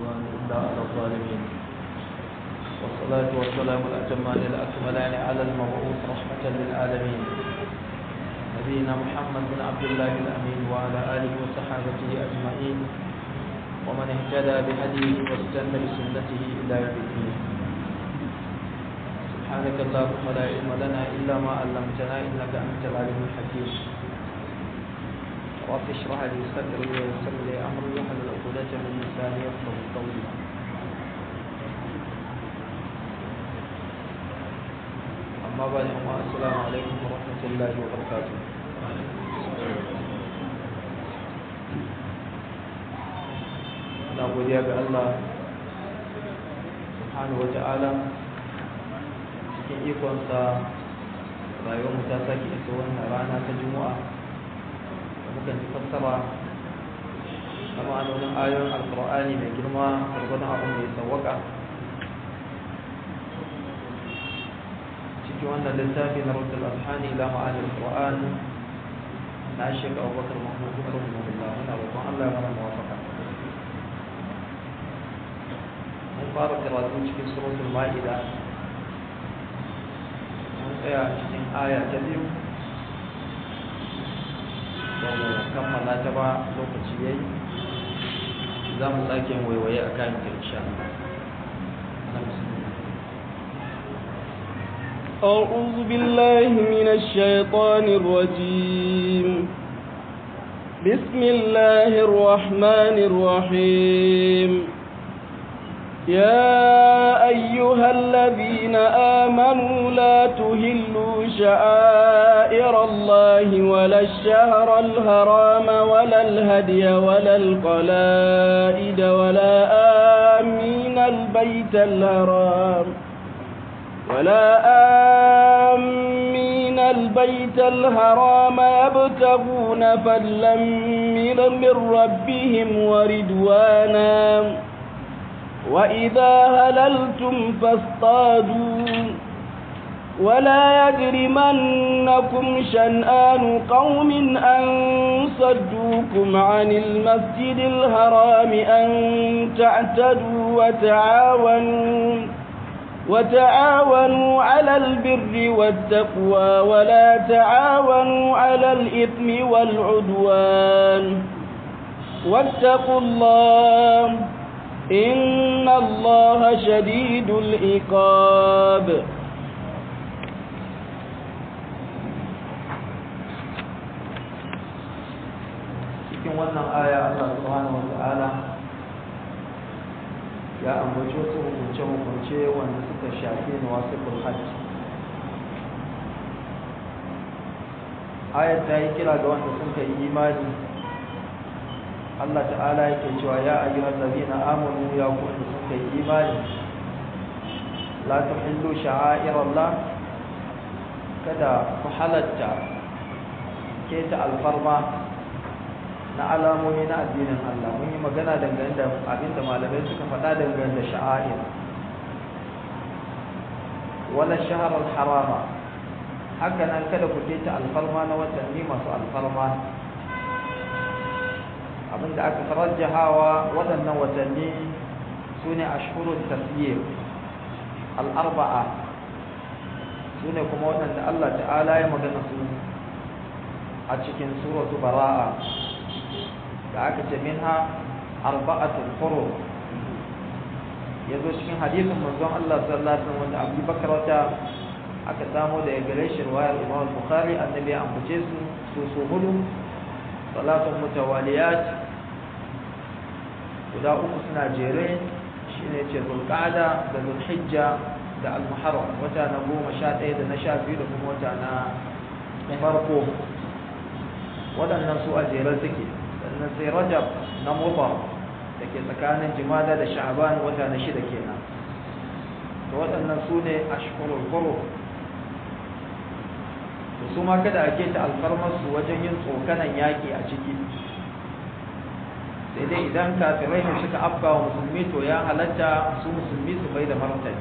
عدوان إلا على الظالمين والصلاة والسلام الأتمان الأكملان على المبعوث رحمة للعالمين نبينا محمد بن عبد الله الأمين وعلى آله وصحابته أجمعين ومن اهتدى بهديه واستنى بسنته إلى يوم الدين سبحانك اللهم لا علم لنا إلا ما علمتنا إنك أنت العليم الحكيم رب اشرح لي صدري ويسر لي أمري واحلل عقدة من لساني يفقهوا قولي أما بعد السلام عليكم ورحمة الله وبركاته na godiya ga Allah subhanahu wata'ala cikin ikonsa rayuwarmu ta sake isa wannan rana ta juma'a da muka ji fassara na ma'anonin ayoyin alkur'ani mai girma gwargwadon abin da ya sawwaka cikin wannan littafi na rudul alhani ila ma'anin alkur'an na shekar abubakar mahmud rahimahullah muna roƙon Allah ya mana muwafaka mun fara karatu cikin suratul ma'ida mun tsaya cikin aya ta biyu ba mu kammala ta ba lokaci yayi za mu sake waiwaye a kayan ta insha أعوذ بالله من الشيطان الرجيم بسم الله الرحمن الرحيم يا أيها الذين آمنوا لا تهلوا شعائر الله ولا الشهر الهرام ولا الهدي ولا القلائد ولا آمين البيت الهرام ولا آمين البيت الهرام يبتغون فضلا من ربهم ورضوانا وإذا هللتم فاصطادوا ولا يجرمنكم شنآن قوم أن صدوكم عن المسجد الحرام أن تعتدوا وتعاونوا وتعاونوا على البر والتقوى ولا تعاونوا على الإثم والعدوان واتقوا الله إن الله شديد العقاب cikin wannan aya Allah subhanahu wata'ala ya ambaci wasu hukunce-hukunce wanda suka shafi na wasu hajji ayat ta yi kira ga wanda sun kai imani Allah ta'ala yake cewa ya ayyuhal ladina amanu ya ku wanda sun kai imani la tuhillu sha'airallah kada ku halatta keta alfarma na alamomi na addinin Allah mun yi magana dangane da abinda malamai suka faɗa dangane da sha'air wala shahar harama haka nan kada ku keta alfarma na watanni masu alfarma abinda aka tarajjahawa waɗannan watanni su ne ashhurul tasir al'arba'a su ne kuma waɗanda Allah ta'ala ya magana su a cikin suratu bara'a da aka ce minha arba'atul furu ya zo cikin hadisin manzon Allah sallallahu alaihi wasallam wanda Abu Bakar wata aka samu da gare shi riwayar Imam Bukhari annabi ya ambace su su su hudu salatun mutawaliyat guda uku suna jere shine ce zulqa'da da zulhijja da al-muharram wata na goma sha ɗaya da na sha biyu da kuma wata na farko waɗannan su a jere suke sannan sai rajab na mutar da ke tsakanin jimada da sha'ban wata na shida kenan to waɗannan su ne ashkurul furu to su ma kada a keta alfarmarsu wajen yin tsokanan yaƙi a ciki sai dai idan kafirai ne suka afka wa musulmi to ya halatta su musulmi su bai da martani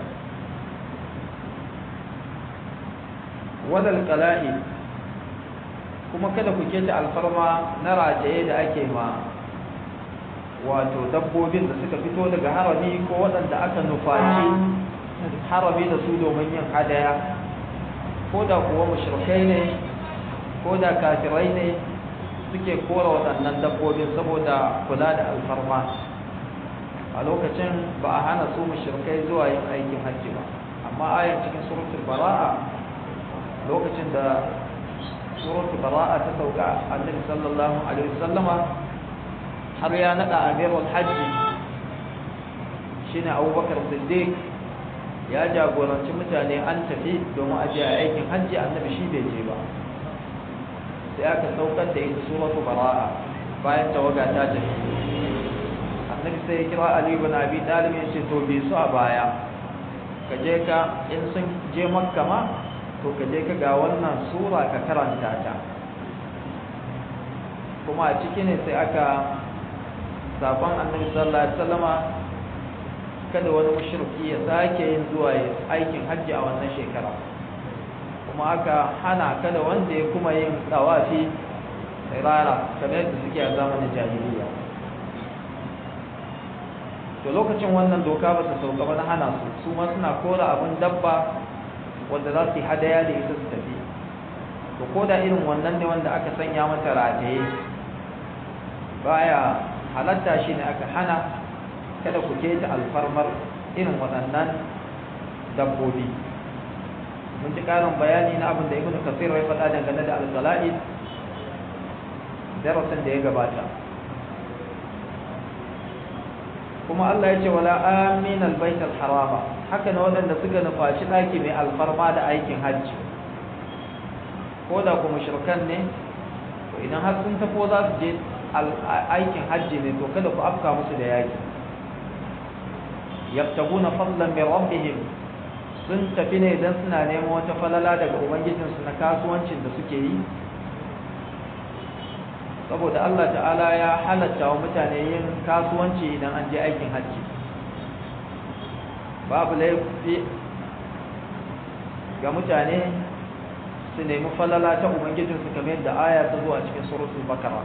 wadal kala'i kuma kada ku keta alfarma na rajaye da ake ma wato dabbobin da suka fito daga harami ko waɗanda aka nufaci harami da su domin yin hadaya ko da kuwa mushrikai ne ko da kafirai ne suke kora waɗannan dabbobin saboda kula da alfarma a lokacin ba a hana su mushrikai zuwa yin aikin hajji ba amma ayan cikin suratul bara'a lokacin da suratul bara'a ta sauka annabi sallallahu alaihi wasallama har ya nada amirul hajji shine abubakar siddiq ya jagoranci mutane an tafi domin aje a aikin hajji annabi shi bai je ba sai aka saukar da ita suratul bara'a bayan tawaga ta tafi annabi sai ya kira ali ibn abi talib ya ce to bi su a baya ka je ka in sun je makka ma to ka je ka ga wannan sura ka karanta ta kuma a ciki ne sai aka sabon annabi sallallahu alaihi wasallama kada wani mushriki ya sake yin zuwa aikin hajji a wannan shekara kuma aka hana kada wanda ya kuma yin tawafi rara kamar yadda suke a zamanin jahiliya to lokacin wannan doka ba su sauka ba na hana su su ma suna kora abin dabba wanda za su yi hadaya da ita su tafi to ko da irin wannan ne wanda aka sanya mata rataye baya halatta shi ne aka hana kada ku keta alfarmar irin waɗannan dabbobi mun ji ƙarin bayani na abin da ibnu kasir ya faɗa dangane da al-qala'id darasin da ya gabata kuma Allah ya ce wala amin albayt alharama haka ne wadanda suka nufaci daki mai alfarma da aikin hajji ko da kuma mushrikan ne to idan har sun tafo za su je aikin hajji ne to kada ku afka musu da yaki yabtaguna fadlan min rabbihim sun tafi ne idan suna neman wata falala daga ubangijinsu na kasuwancin da suke yi saboda Allah ta'ala ya halatta wa mutane yin kasuwanci idan an je aikin hajji babu laifi ga mutane su nemi falala ta ubangijinsu kamar yadda aya ta zuwa cikin suratul bakara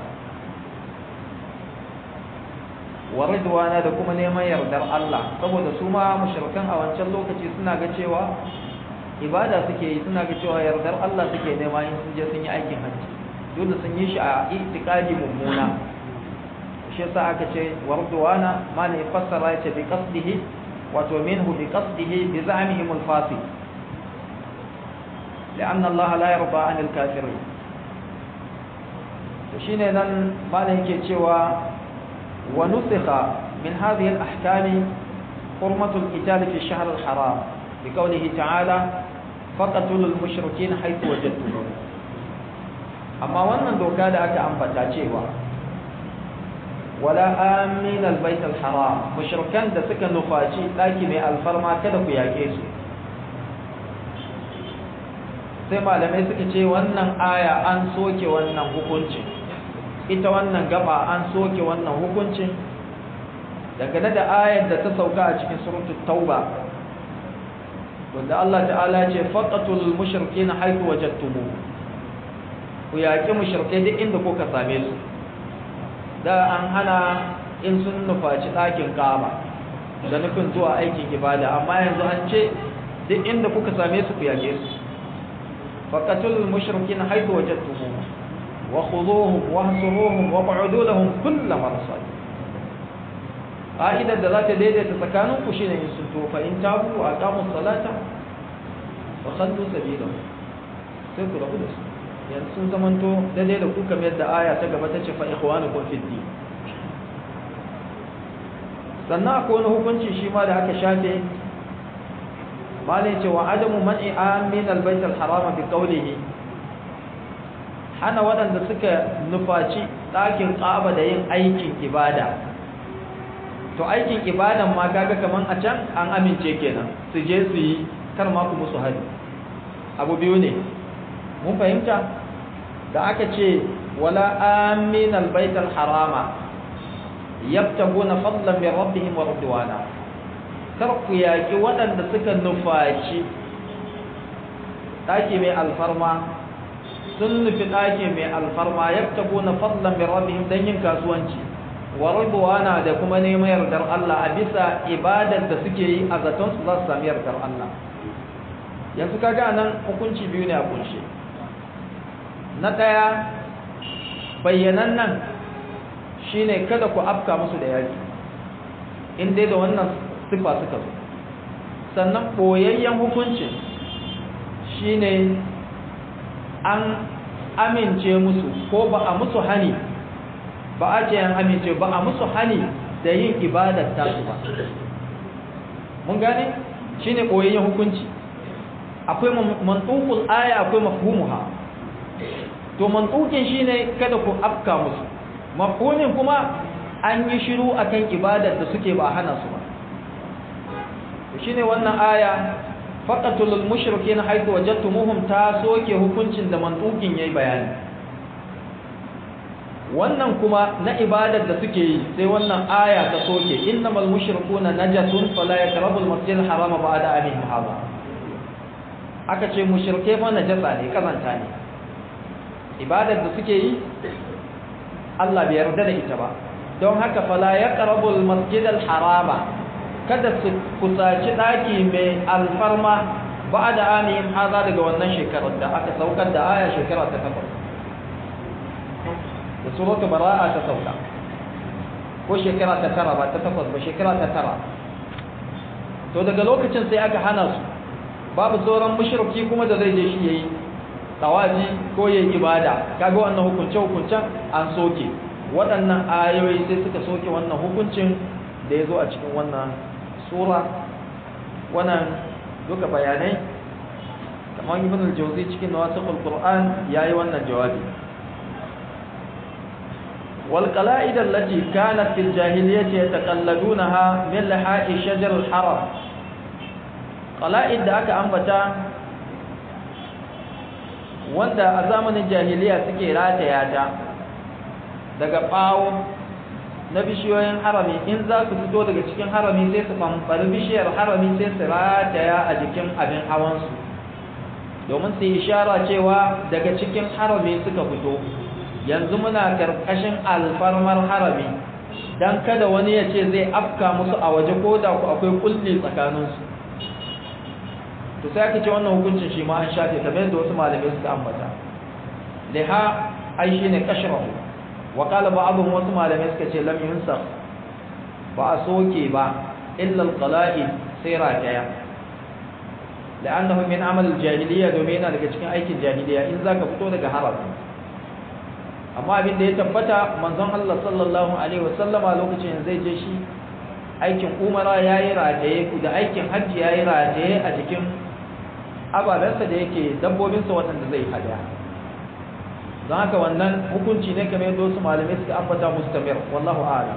wa ridwana da kuma neman yardar Allah saboda su ma mushrikan a wancan lokaci suna ga cewa ibada suke yi suna ga cewa yardar Allah suke nema in sun je sun yi aikin hajji dole sun yi shi a itikadi mummuna shi yasa aka ce warduwana ma ne fassara ya ce bi qasdihi wato minhu bi qasdihi bi za'mihim al-fasid لأن الله لا يرضى عن الكافرين shine nan malam yake cewa wa nusikha min hadhihi al-ahkam hurmatu al-qital fi ash-shahr al-haram bi qawlihi ta'ala faqatul al-mushrikeen haythu wajadtumuhum amma wannan doka da aka ambata cewa wala amin albayt alharam mushrikan da suka nufaci daki mai alfarma kada ku yake su sai malamai suka ce wannan aya an soke wannan hukuncin ita wannan gaba an soke wannan hukuncin dangane da ayar da ta sauka a cikin suratul tauba wanda Allah ta'ala ce faqatul mushrikeena haythu wajadtumuhum ku yaƙi mushrikai duk inda kuka same su da an hana in sun nufaci ɗakin kaba da nufin zuwa aikin ibada amma yanzu an ce duk inda kuka same su ku yaƙe su faqatul mushrikin haythu wajadtumuhum wa khuduhum wa hsuruhum wa q'udu lahum kull marsad ƙa'idar da za ta daidaita tsakanin ku shine in sun tofa in tabu a aqamu salata wa khallu sabilahum sai ku rabu da su yanzu sun zamanto daidai da ku kamar yadda aya ta gaba ta ce fa ikhwanukum fid din sannan akwai wani hukunci shi ma da aka shafe malai ce wa adamu man'i amin albayt alharam bi qawlihi hana waɗanda suka nufaci ɗakin ƙaba da yin aikin ibada to aikin ibadan ma kaga kaman a can an amince kenan su je su yi kar ma ku musu hadi abu biyu ne mun fahimta da aka ce wala amin albayt alharama yabtaguna fadlan min rabbihim wa ridwana kar ku yaki waɗanda suka nufaci ɗaki mai alfarma sun nufi ɗaki mai alfarma yabtaguna fadlan min rabbihim dan yin kasuwanci wa ridwana da kuma neman yardar Allah a bisa ibadar da suke yi a zaton su za su sami yardar Allah yanzu kaga nan hukunci biyu ne a kunshe na daya bayyanan nan shine kada ku afka musu da yaki in dai da wannan sifa suka zo sannan boyayyen hukuncin shine an amince musu ko ba a musu hani ba a ce an amince ba a musu hani da yin ibadar tasu ba mun gane shine boyayyen hukunci akwai mantukul aya akwai mafhumuha to mantukin shine kada ku afka musu mafhumin kuma an yi shiru akan ibadar da suke ba hana su ba shine wannan aya faqatul mushrikin haythu wajadtumuhum ta soke hukuncin da mantukin yayi bayani wannan kuma na ibadar da suke yi sai wannan aya ta soke innamal mushrikuna najasun fala yaqrabul masjidal harama ba'da amihim hadha aka ce mushrike fa najasa ne kazanta ne ibadar da suke yi Allah bai yarda da ita ba don haka fala yaqrabul masjidal harama kada su kusaci daki mai alfarma ba'da amihim hadha daga wannan shekarar da aka saukar da aya shekara ta takwas da suratu bara'a ta sauka ko shekara ta tara ba ta takwas ba shekara ta tara to daga lokacin sai aka hana su babu sauran mushriki kuma da zai je shi yayi tawaji ko yayi ibada kaga wannan hukunce hukuncen an soke waɗannan ayoyi sai suka soke wannan hukuncin da ya zo a cikin wannan sura wannan duka bayanai kamar ibn al-jawzi cikin nawasiqul qur'an yayi wannan jawabi والقلائد التي كانت في الجاهلية يتقلدونها من لحاء شجر الحرم قلائد da aka ambata wanda a zamanin jahiliya suke rataya ta daga bawo na bishiyoyin harami in za su fito daga cikin harami sai su famfari bishiyar harami sai su rataya a jikin abin hawansu domin su ishara cewa daga cikin harami suka fito yanzu muna karkashin alfarmar harami dan kada wani ya ce zai afka musu a waje ko da ku akwai kulli tsakaninsu to sai aka ce wannan hukuncin shi ma an shafe kamar yadda wasu malamai suka ambata liha ai shine kashrahu wa qala ba'dhum wasu malamai suka ce lam yunsakh ba a soke ba illa alqala'id sai rataya la'annahu min amal aljahiliya domin yana daga cikin aikin jahiliya in zaka fito daga harami amma abin da ya tabbata manzon Allah sallallahu alaihi wasallama lokacin zai je shi aikin umara yayi rataye da aikin hajji yayi rataye a jikin ababensa da yake dabbobinsa waɗanda zai hada don haka wannan hukunci ne kamar yadda wasu malamai suka ambata mustamir wallahu a'lam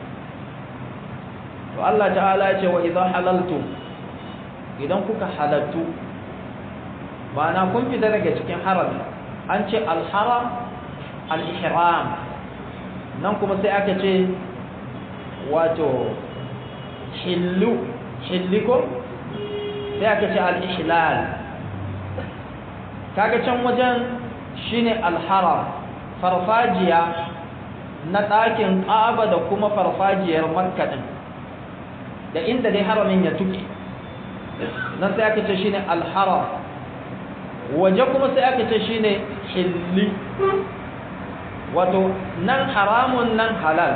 to Allah ta'ala ya ce wa idza halaltu idan kuka halattu ma'ana kun fita daga cikin harami an ce al-haram al-ihram nan kuma sai aka ce wato hillu hilliko sai aka ce al-ihlal kaga can wajen shine al-haram farfajiya na ɗakin ƙaba da kuma farfajiyar makka din da inda dai haramin ya tuke nan sai aka ce shine al-haram waje kuma sai aka ce shine hilli wato nan haramun nan halal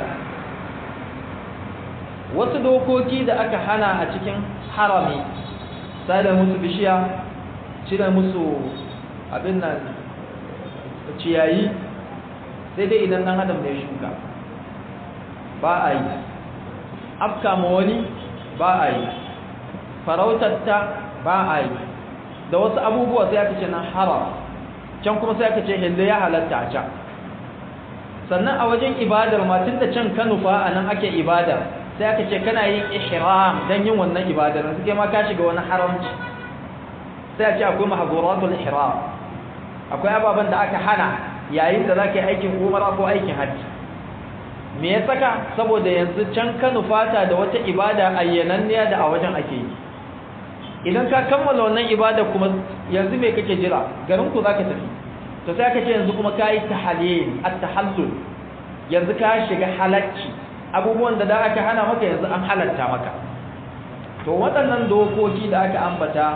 wasu dokoki da aka hana a cikin harami sai da musu bishiya cire musu abin nan ciyayi sai dai idan dan adam da ya shuka ba a yi afka ma wani ba a yi farautarta ba a yi da wasu abubuwa sai aka ce nan haram can kuma sai aka ce hille ya halatta a can sannan a wajen ibadar ma tun da can kanufa a nan ake ibadar sai aka ce kana yin ihram don yin wannan ibadar da suke ma ka shiga wani haramci sai a ce akwai mahazuratul ihram akwai ababen da aka hana yayin da za ka yi aikin umara ko aikin hajji me ya saka saboda yanzu can kanufa ta da wata ibada ayyananniya da a wajen ake yi idan ka kammala wannan ibada kuma yanzu me kake jira garin ku zaka tafi to sai aka ce yanzu kuma kai tahlil at-tahallul yanzu ka shiga halacci abubuwan da da aka hana maka yanzu an halatta maka to waɗannan dokoki da aka ambata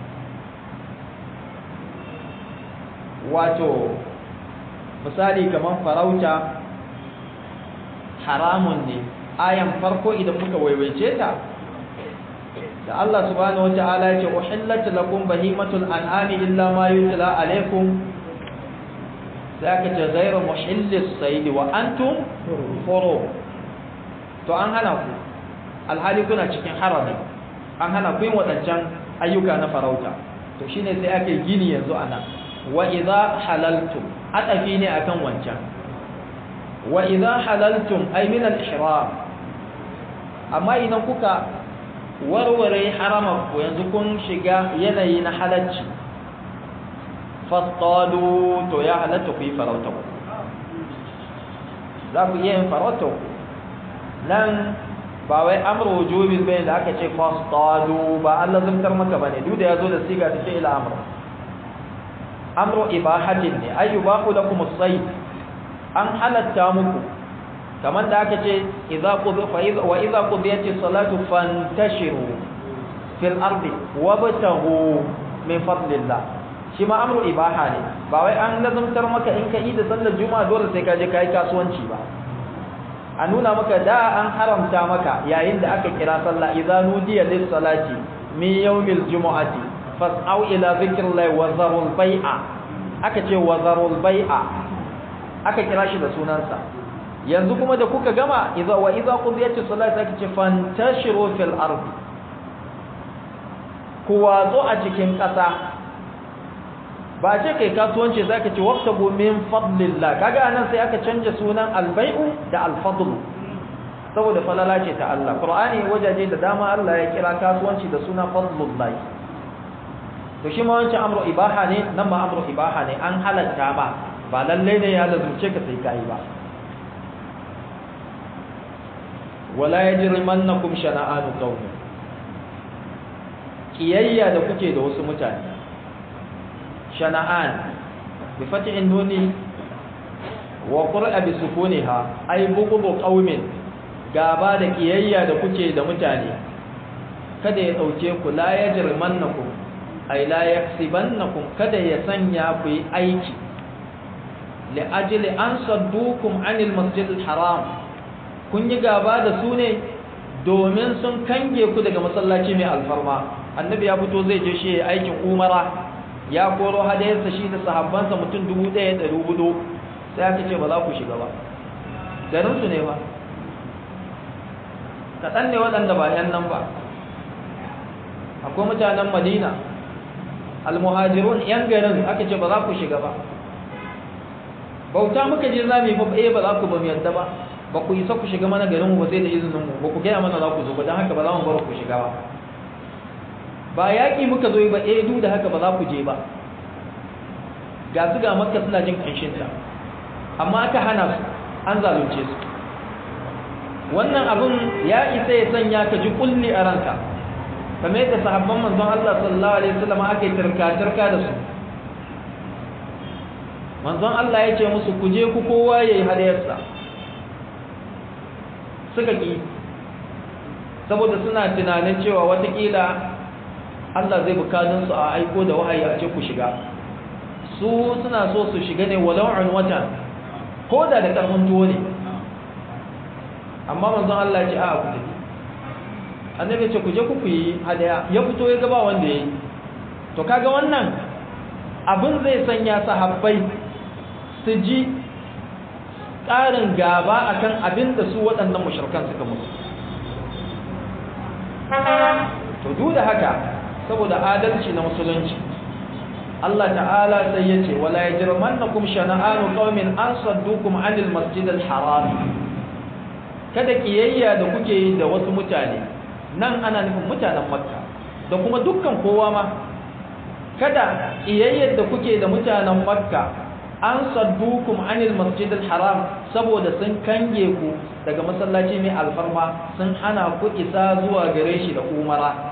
wato misali kamar farauta haramun ne ayan farko idan muka waiwaice ta da Allah subhanahu wata'ala ya ce uhillat lakum bahimatul an'ami illa ma yutla alaykum sai aka ce ghayra muhillis sayd wa antum furu to an hana ku alhali kuna cikin harami an hana ku yin wadancan ayyuka na farauta to shine sai ake gini yanzu ana wa idza halaltum atafi ne akan wancan wa idza halaltum ay min al-ihram amma idan kuka warware haramar ku yanzu kun shiga yanayi na halacci fasqalu to ya halatta ku yi farauta ku za ku iya yin farauta ku nan ba wai amru wujubil bayin da aka ce fasqalu ba Allah zumtar maka bane duk da yazo da siga ta fi'il amr amru ibahatin ne ayyubahu lakum as-sayd an halatta muku kamar da aka ce wa iza qudiyati salatu fantashiru fil ardi wabtahu min fadlillah shi ma amru ibaha ne ba wai an lazumtar maka in ka yi da sallar juma'a dole sai ka je kai kasuwanci ba a nuna maka da an haramta maka yayin da aka kira sallah idza nudiya lis salati min yawmil jumu'ati fas'au ila dhikrillahi wa zarul bai'a aka ce wa zarul bai'a aka kira shi da sunansa yanzu kuma da kuka gama idza wa idza qudiyati salati aka ce fantashiru fil ardi ku watso a cikin ƙasa ba ce kai kasuwanci zaka ce waqtabu min fadlillah kaga anan sai aka canja sunan albai'u da alfadl saboda falala ce ta Allah qur'ani wajaje da dama Allah ya kira kasuwanci da sunan fadlullah to shi ma wancan amru ibaha ne nan ma amru ibaha ne an halatta ba ba lalle ne ya lazumce ka sai kai ba wala yajrimannakum shana'anu qaumin kiyayya da kuke da wasu mutane shana'an bi fathin nuni wa qur'a bi sukuniha ay bughdu qaumin gaba da kiyayya da kuke da mutane kada ya dauke ku la yajrimannakum ay la yaksibannakum kada ya sanya ku yi aiki li ajli an saddukum anil masjidil haram kun yi gaba da su ne domin sun kange ku daga masallaci mai alfarma annabi ya fito zai je shi aikin umara ya koro hadayarsa shi da sahabbansa mutum dubu ɗaya da dubu sai aka ce ba za ku shiga ba garinsu ne ba kaɗan ne waɗanda ba ‘yan nan ba akwai mutanen madina almuhajirun ‘yan garin aka ce ba za ku shiga ba bauta muka je za mu yi ba ba za ku ba mu yadda ba ba ku isa ku shiga mana garinmu ba sai da izinin mu ba ku gaya mana za ku zo ba don haka ba za mu bar ku shiga ba ba yaƙi muka zo ba eh duk da haka ba za ku je ba ga su ga makka suna jin ƙanshinta amma aka hana su an zalunce su wannan abin ya isa ya sanya ka ji kulli a ranka kamar yadda sahabban manzon Allah sallallahu alaihi wasallam aka yi tarka-tarka da su manzon Allah ya ce musu ku je ku kowa yayi hadayarsa suka ki saboda suna tunanin cewa watakila Allah zai bukatun su a aiko da wahayi a ce ku shiga su suna so su shiga ne walau an wata ko da da karfin tuwo ne amma manzon Allah ya ce a ku tafi annabi ce ku je ku yi hadaya ya fito ya gaba wanda yayi to kaga wannan abin zai sanya sahabbai su ji ƙarin gaba akan abin da su waɗannan mushrikan suka musu to duk da haka saboda adalci na musulunci Allah ta'ala sai ya ce wala yajrimannakum shana'anu qaumin an saddukum 'anil masjidil haram kada kiyayya da kuke yi da wasu mutane nan ana nufin mutanen makka da kuma dukkan kowa ma kada kiyayyar da kuke da mutanen makka an saddukum anil masjidil haram saboda sun kange ku daga masallaci mai alfarma sun hana ku isa zuwa gare shi da umara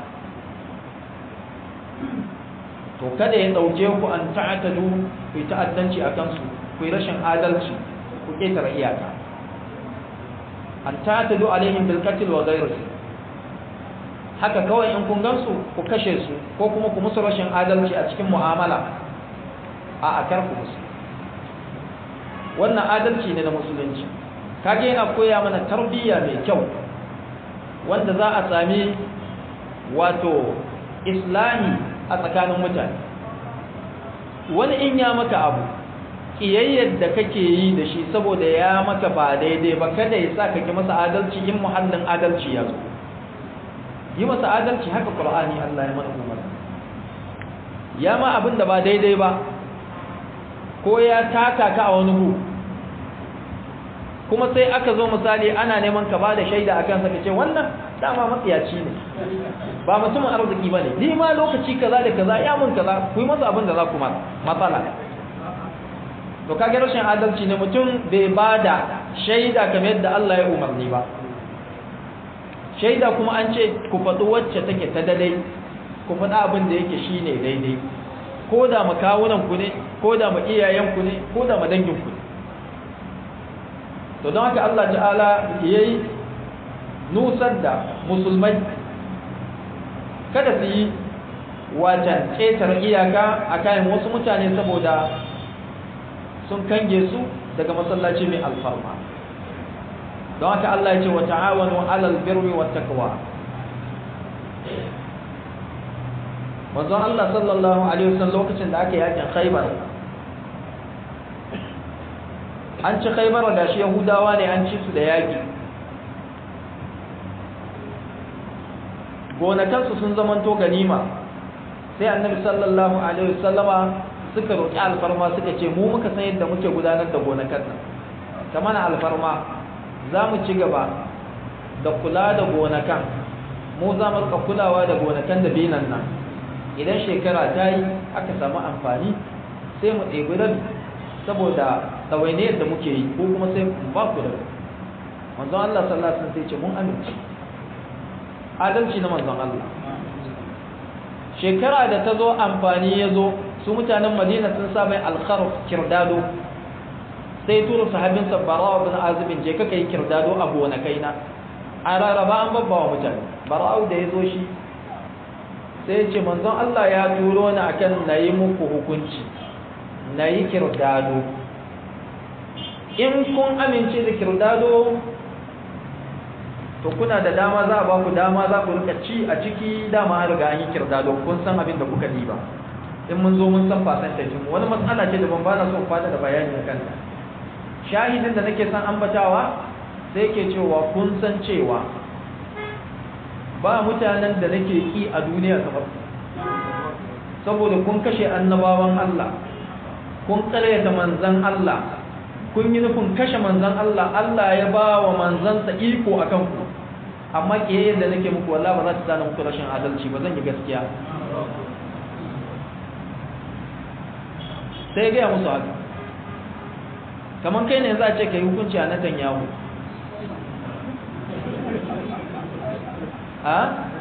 to kada ya dauke ku an ta'atadu ku yi ta'addanci a kansu ku yi rashin adalci ku ketare iyaka an ta'tadu alaihim bil qatl wa ghayrihi haka kawai in kun gansu ku kashe su ko kuma ku musu rashin adalci a cikin mu'amala a akar ku musu wannan adalci ne na musulunci kage yana koya mana tarbiyya mai kyau wanda za a sami wato islami a tsakanin mutane wani in ya maka abu kiyayyar da kake yi da shi saboda ya maka ba daidai ba kada ya sa kake masa adalci in muhallin adalci ya zo yi masa adalci haka qur'ani Allah ya mana umarni ya ma abin da ba daidai ba ko ya taka ka a wani gu kuma sai aka zo misali ana neman ka ba da shaida akan sa kace wannan dama matsiyaci ne ba mutumin arziki bane ni ma lokaci kaza da kaza ya mun kaza ku yi masa abin da za ku ma matsala to kage rashin adalci ne mutum bai bada shaida kamar yadda Allah ya umarni ba shaida kuma an ce ku faɗi wacce take ta daidai ku faɗi abin da yake shine daidai ko da makawunan ku ne ko da ma iyayen ku ne ko da ma dangin ku ne to don haka Allah ta'ala yayi nusar da musulmai kada su yi wacan ƙetar iyaka a kayan wasu mutane saboda sun kange su daga masallaci mai alfarma don haka Allah ya ce wa ta'awanu alal birri wat taqwa manzon Allah sallallahu alaihi wasallam lokacin da aka yakin Khaibar an ci Khaibar da shi Yahudawa ne an ci su da yaki gonakansu sun zamanto ganima sai annabi sallallahu alaihi wasallama suka roki alfarma suka ce mu muka san yadda muke gudanar da gonakan nan kamar alfarma za mu ci gaba da kula da gonakan mu za mu rika kulawa da gonakan da binan nan idan shekara ta yi aka samu amfani sai mu ɗebi rabi saboda ɗawainiyar da muke yi ko kuma sai mu ba ku da manzon Allah sallallahu alaihi wasallam sai ce mun amince adalci na manzon Allah shekara da ta zo amfani ya zo su mutanen madina sun sa mai alkharf kirdado sai turu sahabin barawa bin azibin je kaka yi kirdado a gonakaina a rarraba an babba wa mutane bara'u da ya zo shi sai ya ce manzon Allah ya turo ni akan na yi muku hukunci na yi kirdado in kun amince da kirdado to kuna da dama za a ba ku dama za ku rika ci a ciki dama an riga an yi kirdado kun san abin da kuka diba in mun zo mun san fasantajin mu wani matsala ce da ban bana so fada da bayani a kanta shahidin da nake san ambatawa sai ke cewa kun san cewa ba mutanen da nake ki a duniya kamar saboda kun kashe annabawan Allah kun karyata manzan Allah kun yi nufin kashe manzan Allah Allah ya ba wa manzansa iko a kanku amma kiyayen da nake muku wallah ba za ta zana muku rashin adalci ba zan yi gaskiya sai gaya musu haka kamar kai ne za a ce ka yi hukunci a natan yawo a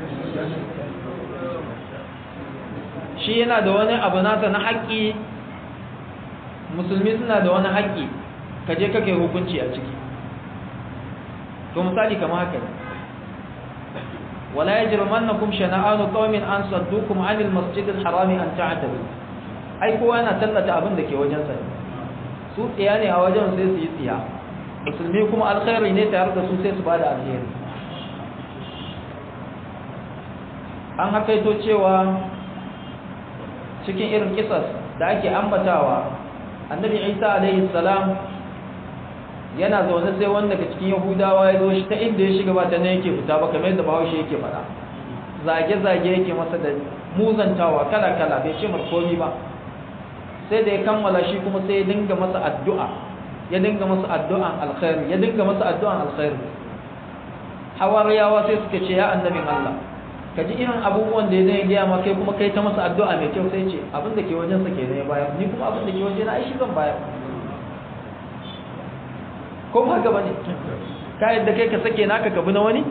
shi yana da wani abu nasa na haƙƙi musulmi suna da wani haƙƙi ka je kake hukunci a ciki to misali kamar haka ne wala yajrimannakum shana'anu qaumin an saddukum 'anil masjidil harami an ta'tadu ai kowa yana tallata abin da ke wajen sa su tsiya ne a wajen sai su yi tsiya musulmi kuma alkhairi ne tare da su sai su bada alheri an hakaito cewa cikin irin kisas da ake ambatawa annabi isa alaihi salam yana zaune sai wanda daga cikin yahudawa ya zo shi ta inda ya shiga ba ta nan yake fita ba kamar yadda bahaushe yake faɗa zage-zage yake masa da muzantawa kala-kala bai ce mar komi ba sai da ya kammala shi kuma sai ya dinga masa addu'a ya dinga masa addu'an alkhairi ya dinga masa addu'an alkhairi hawariyawa sai suka ce ya annabin Allah ka ji irin abubuwan da ya zai gaya ma kai kuma kai ta masa addu'a mai kyau sai ce abin da ke wajensa ke ne bayar ni kuma abin da ke waje na aishi zan bayar ko ba haka bane ka yadda kai ka sake naka ka bi na wani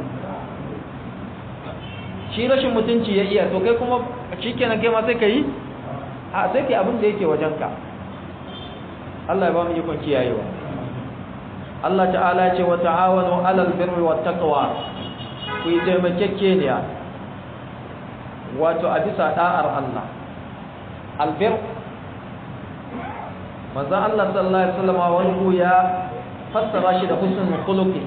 shi rashin mutunci ya iya to kai kuma shikenan kai ma sai ka yi a sai kai abin da yake wajenka Allah ya ba mu ikon kiyayewa Allah ta'ala ce wa ta'awanu 'alal birri wat taqwa ku yi taimakekeniya wato a bisa da'ar Allah albir manzo Allah sallallahu alaihi wasallam wani ya fassara shi da husnul khuluqi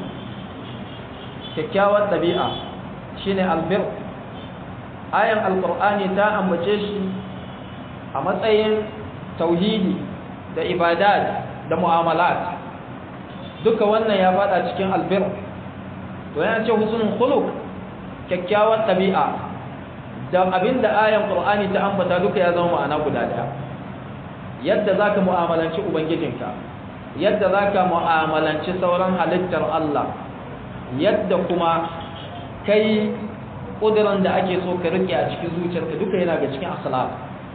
kyakkyawar dabi'a shine albir ayan alqur'ani ta ambace shi a matsayin tauhidi da ibadat da mu'amalat duka wannan ya fada cikin albir to yana ce husnul khuluq kyakkyawar dabi'a da abinda ayan qur'ani ta ambata duka ya zama ma'ana guda daya yadda zaka mu'amalanci ubangijinka yadda zaka mu'amalanci sauran halittar Allah yadda kuma kai kudiran da ake so ka rike a cikin zuciyarka duka yana ga cikin akhlaq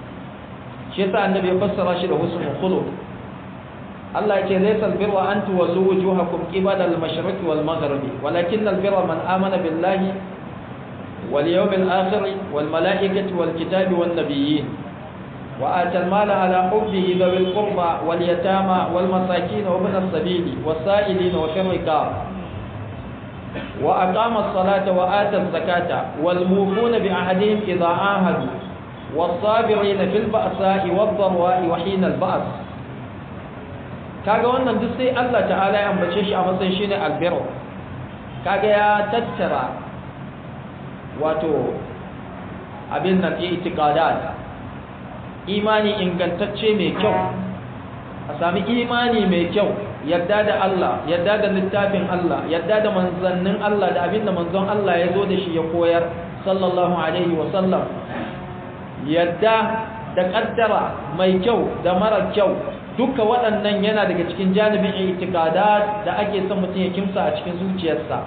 shi yasa annabi ya fassara shi da husnul khuluq Allah yake laysa albirra an tuwallu wujuhakum qibala al-mashriqi wal maghribi walakin albirra man amana billahi wal yawmil akhir wal malaikati wal kitabi wan nabiyyin wa ata al-mala ala hubbihi dhawil qurba wal yatama wal masakin wa ibn as-sabili was sa'ilin wa fi riqab wa aqama as-salata wa ata az-zakata wal mufuna bi ahadihim idha ahadu was-sabirina fil ba'sa'i wad-dharwa'i wa hina al-ba's kaga wannan duk sai Allah ta'ala ya ambace shi a matsayin shine albirru kaga ya tattara wato abin nan i'tiqadat imani ingantacce mai kyau a sami imani mai kyau yadda da Allah yadda da littafin Allah yadda da manzannin Allah da abin da manzon Allah ya zo da shi ya koyar sallallahu alaihi wa sallam yadda da kaddara mai kyau da mara kyau duka waɗannan yana daga cikin janibin itikadat da ake son mutum ya kimsa a cikin zuciyarsa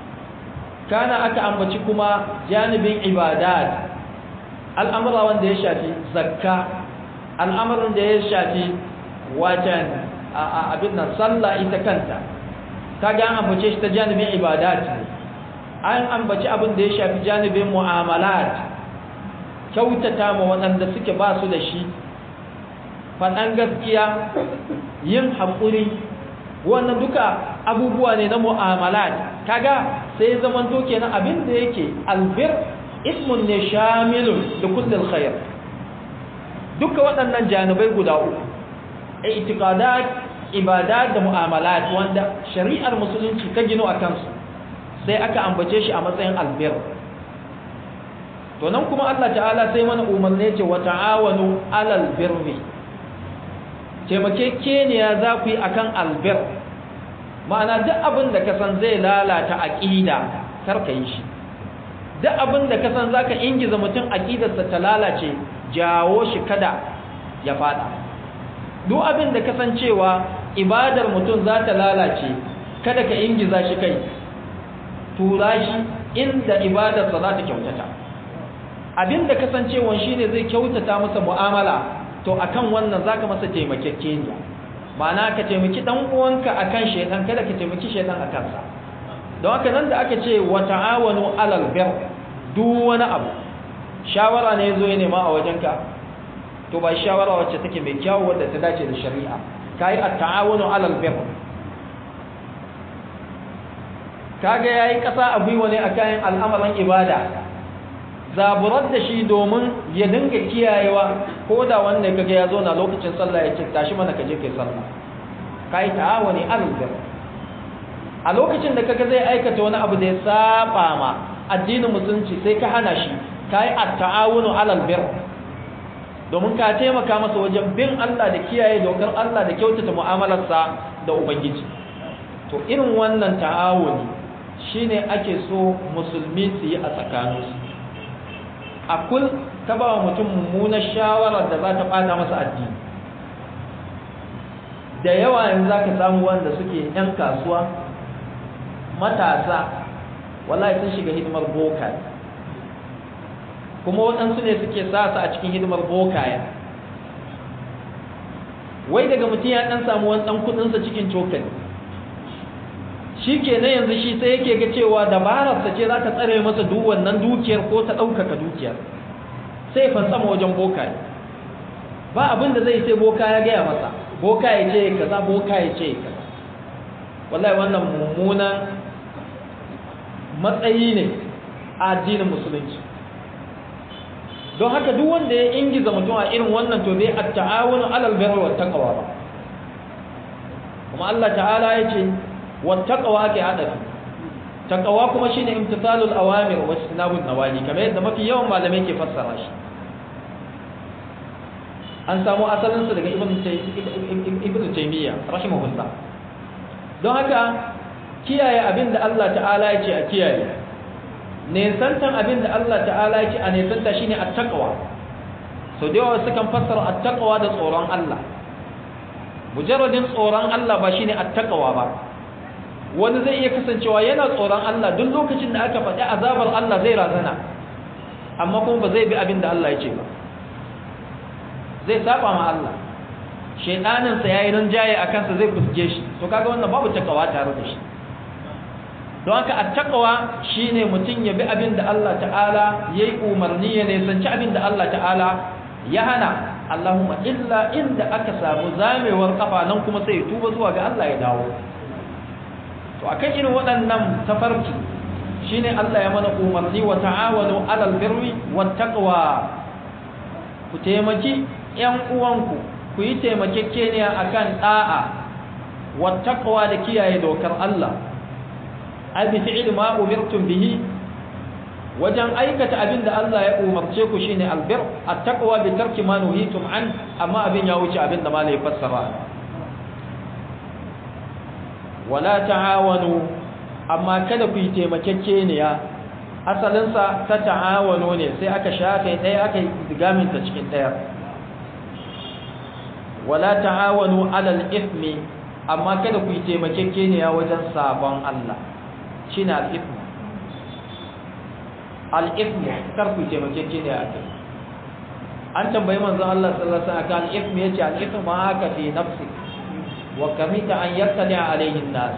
kana aka ambaci kuma janibin ibadat al'amura wanda ya shafi zakka al'amuran da ya shafi wajen abin nan sallah ita kanta kaga an ambace shi ta janibin ibadat an ambaci abin da ya shafi janibin mu'amalat kyautata ma waɗanda suke ba su da shi faɗan gaskiya yin haƙuri wannan duka abubuwa ne na mu'amalat kaga sai zaman to kenan abin da yake albir ismun ne shamilun da kullum khair duka waɗannan janibai guda uku i'tiqadat ibadat da mu'amalat wanda shari'ar musulunci ta gino a kansu sai aka ambace shi a matsayin albir to nan kuma Allah ta'ala sai mana umarni ce wa ta'awanu alal birri taimakekeniya za ku yi akan albir ma'ana duk abin da ka san zai lalata aqida kar ka yi shi duk abin da ka san zaka ingiza mutum aqidarsa ta lalace jawo shi kada ya fada duk abin da ka san cewa ibadar mutum za ta lalace kada ka ingiza shi kai tura shi inda ibadarsa za ta kyautata abin da kasancewan shi ne zai kyautata masa mu'amala to akan wannan zaka masa taimakekeniya ma'ana ka taimaki dan uwanka akan shedan kada ka taimaki shedan akan sa don haka nan da aka ce wa ta'awanu alal bir duk wani abu shawara ne yazo ya nema a wajenka to ba shawara wacce take mai kyau wadda ta dace da shari'a kai at-ta'awunu alal bir kaga yayi kasa a gwiwa ne akan al'amarin ibada zaburar da shi domin ya dinga kiyayewa ko da wanda kaga ya zo na lokacin sallah ya ce tashi mana kaje kai sallah kai ta'awuni alal bir a lokacin da kaga zai aikata wani abu da ya saba ma addinin musulunci sai ka hana shi kai at-ta'awunu alal bir domin ka taimaka masa wajen bin Allah da kiyaye dokar Allah da kyautata mu'amalarsa da ubangiji to irin wannan ta'awuni shine ake so musulmi su yi a tsakaninsu a kul ta ba wa mutum mummunar shawarar da za ta ɓata masa addini da yawa yanzu za ka samu wanda suke 'yan kasuwa matasa wallahi sun shiga hidimar boka kuma waɗansu ne suke sa su a cikin hidimar bokaya wai daga mutum ya ɗan samu wani ɗan kuɗinsa cikin cokali shi ke na yanzu shi sai yake ga cewa dabararsa ce za ta tsare masa duk wannan dukiyar ko ta ɗaukaka dukiyar sai fansama wajen boka ba abin da zai sai boka ya gaya masa boka ya ce kaza boka ya ce kaza wallahi wannan mummunan matsayi ne a addinin musulunci don haka duk wanda ya ingiza mutum a irin wannan to bai at-ta'awunu 'alal birri wat taqwa ba kuma Allah ta'ala yace wat taqwa ake hadafi taqwa kuma shine imtithalul awamir wa istinabun nawahi kamar yadda mafi yawan malamai ke fassara shi an samu asalin sa daga ibn ibn taymiya rahimahullah don haka kiyaye abinda Allah ta'ala yace a kiyaye nesantan abin da Allah ta'ala ya ce a nesanta shi ne attaqwa so da yawa sukan fassara attaqwa da tsoron Allah mujarradin tsoron Allah ba shine attaqwa ba wani zai iya kasancewa yana tsoron Allah duk lokacin da aka faɗi azabar Allah zai razana amma kuma ba zai bi abin da Allah ya ce ba zai saba ma Allah shaydanin sa yayi rinjaye akan sa zai fuske shi to kaga wannan babu takawa tare da shi don haka attaqwa shine mutum ya bi abin da Allah ta'ala yayi umarni ya nisanci abin da Allah ta'ala ya hana Allahumma illa inda aka samu zamewar kafa nan kuma sai tuba zuwa ga Allah ya dawo to akan irin waɗannan tafarki shine Allah ya mana umarni wa ta'awanu 'alal birri wat taqwa ku taimaki ƴan uwanku ku yi taimakekeniya akan da'a wat taqwa da kiyaye dokar Allah ai bi fi'li ma umirtum bihi wajen aikata abin da Allah ya umarce ku shine albir at-taqwa bi tarki ma nuhitum an amma abin ya wuce abin da malai fassara wala ta'awanu amma kada ku yi taimakekeniya asalin sa ta ta'awanu ne sai aka shafe ɗaya aka yi digamin ta cikin ɗaya wala ta'awanu 'alal ithmi amma kada ku yi taimakekeniya wajen sabon Allah shine al-ithmu al-ithmu kar ku taimake ne a kai an tambayi manzon Allah sallallahu alaihi wasallam kan al-ithmu yace al-ithmu ma haka fi nafsi wa kamita an yattali alaihi an-nas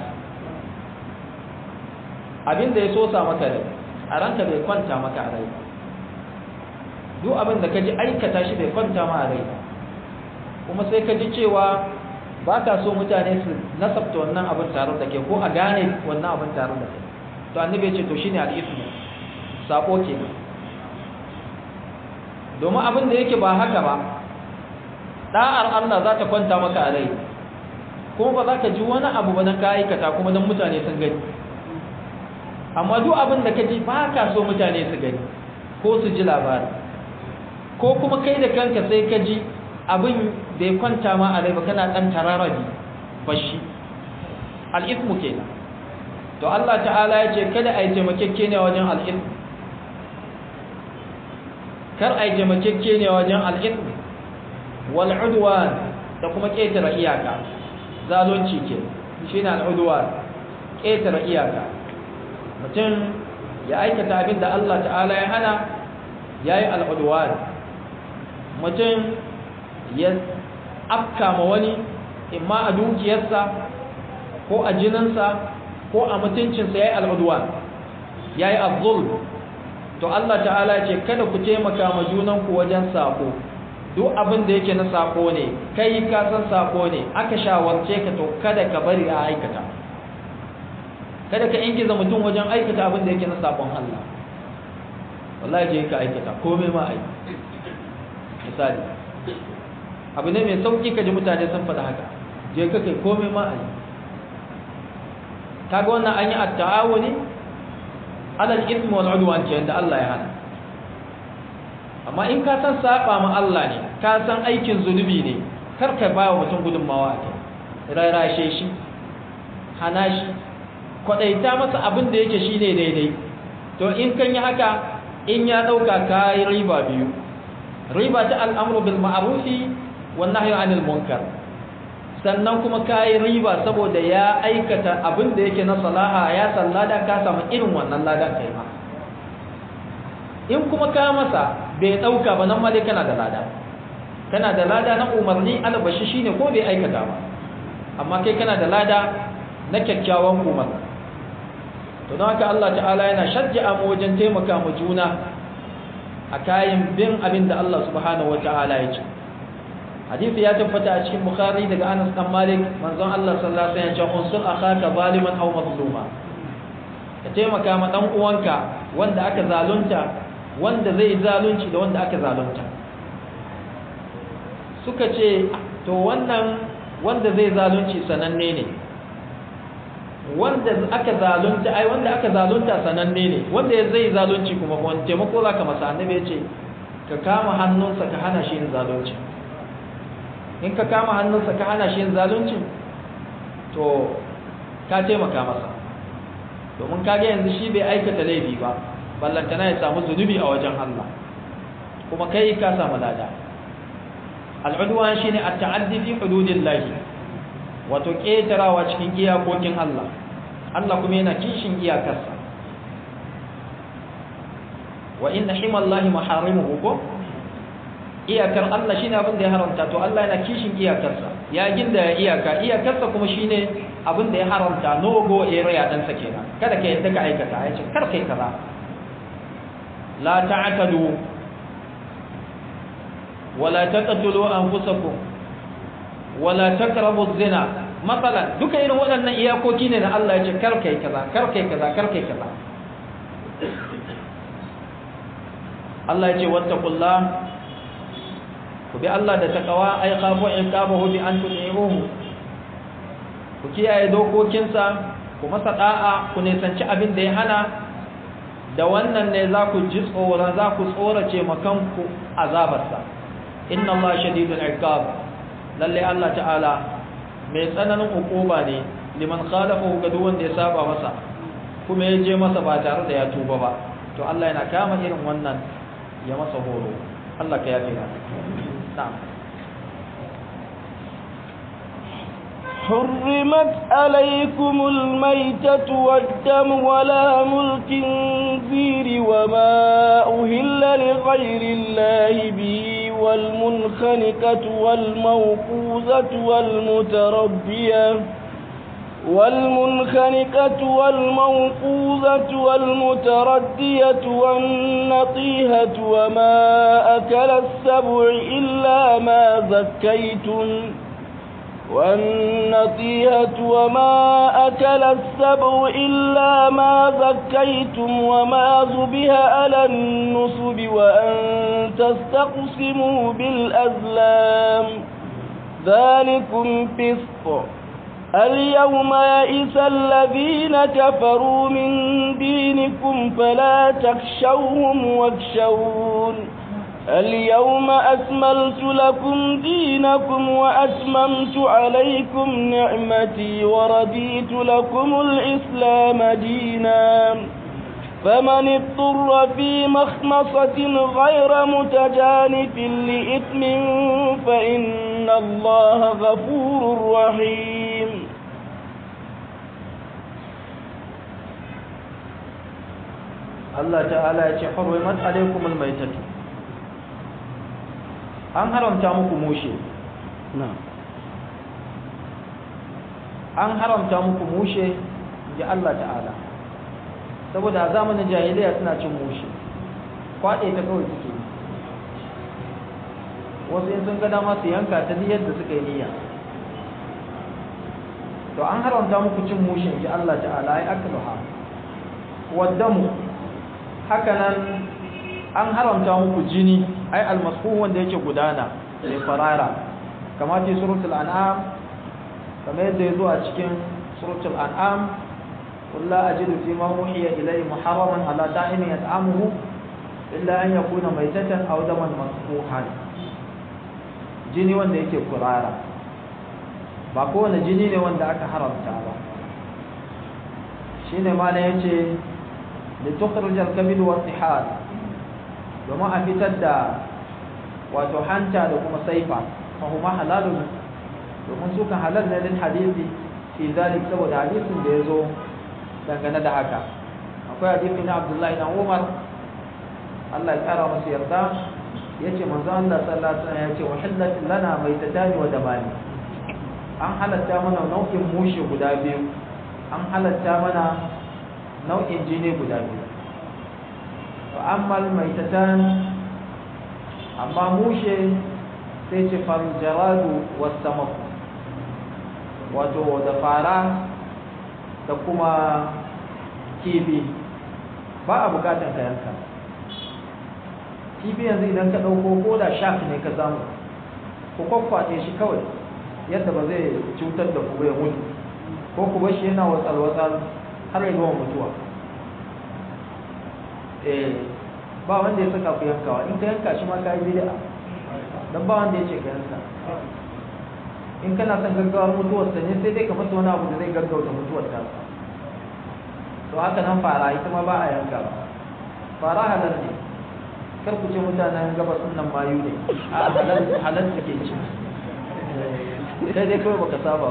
abinda ya sosa maka rai a ranka bai kwanta maka a rai duk abin da kaji aikata shi bai kwanta ma a rai kuma sai ka ji cewa ba ka so mutane su nasabta wannan abin tare da ke ko a gane wannan abin tare da ke to annabi ya ce to shine al-ithmu sako kenan domin abin da yake ba haka ba da'ar Allah za ta kwanta maka a rai kuma ba za ka ji wani abu ba na ka aikata kuma don mutane sun gani amma duk abin da ka ji ba ka so mutane su gani ko su ji labari ko kuma kai da kanka sai ka ji abin bai kwanta ma a rai ba kana ɗan tararabi bashi al'ismu kenan to Allah ta'ala ya ce kada a yi taimakekke ne wajen al'ismu kar a yi taimakekke ne wajen al'ismu wal'udwan da kuma ƙetare iyaka zalunci ke shi ne al'udwan ƙetare iyaka mutum ya aikata abin da Allah ta'ala ya hana ya yi al'udwan mutum ya afka ma wani imma a dukiyarsa ko a jininsa ko a mutuncinsa ya yi al'udwan ya yi abzul to Allah ta'ala ce kada ku taimaka ma junanku wajen sako duk abin da yake na sako ne kai ka san sako ne aka shawarce ka to kada ka bari a aikata kada ka ingiza mutum wajen aikata abin da yake na sakon Allah wallahi je ka aikata komai ma ai misali abu ne mai sauki ka ji mutane sun faɗa haka je ka kai komai ma ai kaga wannan an yi at-ta'awuni alal ismi wal udwan ce da Allah ya hana amma in ka san saba ma Allah ne ka san aikin zunubi ne kar ka ba wa mutum gudunmawa a kai rarashe shi hana shi kwadaita masa abin da yake shine daidai to in kan yi haka in ya dauka kai riba biyu riba ta al'amru bil ma'rufi wan nahyi anil munkar sannan kuma kayi riba saboda ya aikata abin da yake na salaha ya sallada ka samu irin wannan ladan kai ma in kuma ka masa bai dauka ba nan ma dai kana da lada kana da lada na umarni albashi shine ko bai aikata ba amma kai kana da lada na kyakkyawan umar to don haka Allah ta'ala yana shajja'a mu wajen taimaka mu juna a kayan bin abin da Allah subhanahu wata'ala ya ce hadisi ya tabbata a cikin bukhari daga anas dan malik manzon Allah sallallahu alaihi wasallam ya ce unsur akhaka zaliman aw mazluma ka taimaka ma dan uwanka wanda aka zalunta wanda zai zalunci da wanda aka zalunta suka ce to wannan wanda zai zalunci sananne ne wanda aka zalunta ai wanda aka zalunta sananne ne wanda zai zalunci kuma wani taimako zaka masa annabi ya ce ka kama hannunsa ka hana shi yin zalunci in ka kama hannunsa ka hana shi yin zalunci to ka taimaka masa domin kage yanzu shi bai aikata laifi ba ballantana ya samu zunubi a wajen Allah kuma kai ka samu lada al'udwan shine at-ta'addi fi hududillahi wato ketarawa cikin iyakokin Allah Allah kuma yana kishin iyakarsa wa inna himallahi maharimuhu ko iyakar Allah shine abin da ya haramta to Allah yana kishin iyakarsa ya ginda ya iyaka iyakarsa kuma shine abin da ya haramta no go area dan sa kenan kada ka yadda ka aikata ya ce kar kai kaza la ta'tadu wala taqtulu anfusakum wala taqrabu zina matsalan duka irin waɗannan iyakoki ne na Allah ya ce kar kai kaza kar kai kaza kar kai kaza Allah ya ce wattaqullah ku bi Allah da takawa ay khafu iqabahu bi an tu'iruhu ku kiyaye dokokinsa ku masa da'a ku nisanci abin da ya hana da wannan ne za ku ji tsoron za ku tsorace makanku azabarsa inna Allah shadidul iqab lalle Allah ta'ala mai tsananin hukuma ne liman khalafahu ga duk wanda ya saba masa kuma ya je masa ba tare da ya tuba ba to Allah yana kama irin wannan ya masa horo Allah ka yafe mana na'am حرمت عليكم الميتة والدم ولام الخنزير وما أهل لغير الله به والمنخنقة والموقوذة والمتربية والمنخنقة والموقوذة والمتردية والنطيهة وما أكل السبع إلا ما ذكيتم والنطيهة وما أكل السبع إلا ما ذكيتم وما ذبه على النصب وأن تستقسموا بالأزلام ذلكم فسق اليوم يئس الذين كفروا من دينكم فلا تخشوهم واخشون اليوم أكملت لكم دينكم وأتممت عليكم نعمتي ورديت لكم الإسلام دينا فمن اضطر في مخمصة غير متجانف لإثم فإن الله غفور رحيم الله تعالى يحرمت عليكم الميتة an haramta muku mushe an haramta muku mushe ga Allah ta'ala saboda a zamanin jahiliya suna cin mushe kwaɗe ta kawai suke wasu in sun ga dama su yanka ta yadda suka yi niyya to an haramta muku cin mushe ga Allah ta'ala ya akluha waddamu haka nan an haramta muku jini ai almasfu wanda yake gudana da farara kamar ce suratul an'am kamar yadda yazo a cikin suratul an'am qul la ajidu fi ma uhiya ilayhi muharraman ala ta'imin yat'amuhu illa an yakuna maytatan aw daman masfuhan jini wanda yake kurara ba kowane jini ne wanda aka haramta ba shine ma ne yace li tukhrij al-kabid wa tihal domin a fitar da wato hanta da kuma saifa fa huma halalun domin su kan halal ne din hadisi fi zalik saboda hadisin da yazo dangane da haka akwai hadisi na Abdullahi dan Umar Allah ya kara masa yarda yace manzo Allah sallallahu alaihi wasallam yace wahillat lana maitatani wa damani an halatta mana nau'in mushe guda biyu an halatta mana nau'in jini guda biyu fa amma maitatan amma mushe sai ce farjaradu wasamaku wato da fara da kuma kifi ba a bukatan ka yanka kifi yanzu idan ka ɗauko ko da shaf ne ka samu ku kwakwace shi kawai yadda ba zai cutar da ku ya mutu ko ku bar shi yana watsal-watsal har ya zuwa mutuwa eh ba wanda ya saka ku yankawa in ka yanka shi ma ka yi bid'a dan ba wanda ya ce ka yanka in kana son gaggawar mutuwar sa ne sai dai ka masa wani abu da zai gaggauta mutuwar ta to haka nan fara ita ma ba a yanka fara halal ne kar ku ce mutanen gabas nan mayu ne a halal halal suke ci sai dai kawai baka saba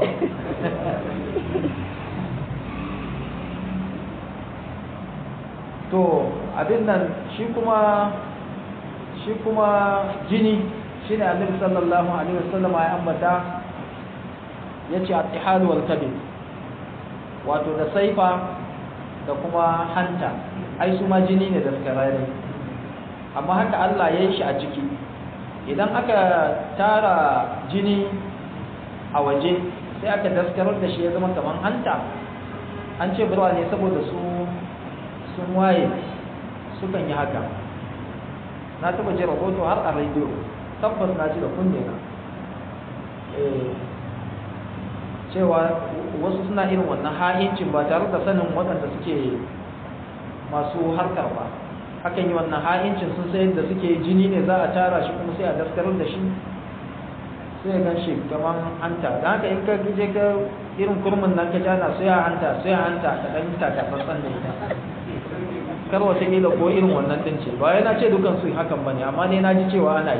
to abin nan shi kuma shi kuma jini shine annabi sallallahu alaihi wasallam ya ambata yace at-tihal wal kabid wato da saifa da kuma hanta ai su ma jini ne da skarare amma haka Allah ya yi shi a ciki idan aka tara jini a waje sai aka daskarar da shi ya zama kamar hanta an ce birwa ne saboda su sun waye sukan yi haka na taba ji rahoto har a rediyo tabbas na ji da kunne na cewa wasu suna irin wannan ha'incin ba tare da sanin waɗanda suke masu harkar ba hakan yi wannan ha'incin sun sayar da suke jini ne za a tara shi kuma sai a daskarar da shi sai ya gan shi kamar hanta da haka in ka je ka irin kurmin nan ka jana sai a hanta sai a hanta ka ɗan takatsantsan da ita kar wataƙila ko irin wannan ɗin ce ba yana ce dukan su hakan ba ne amma ne na ji cewa ana yi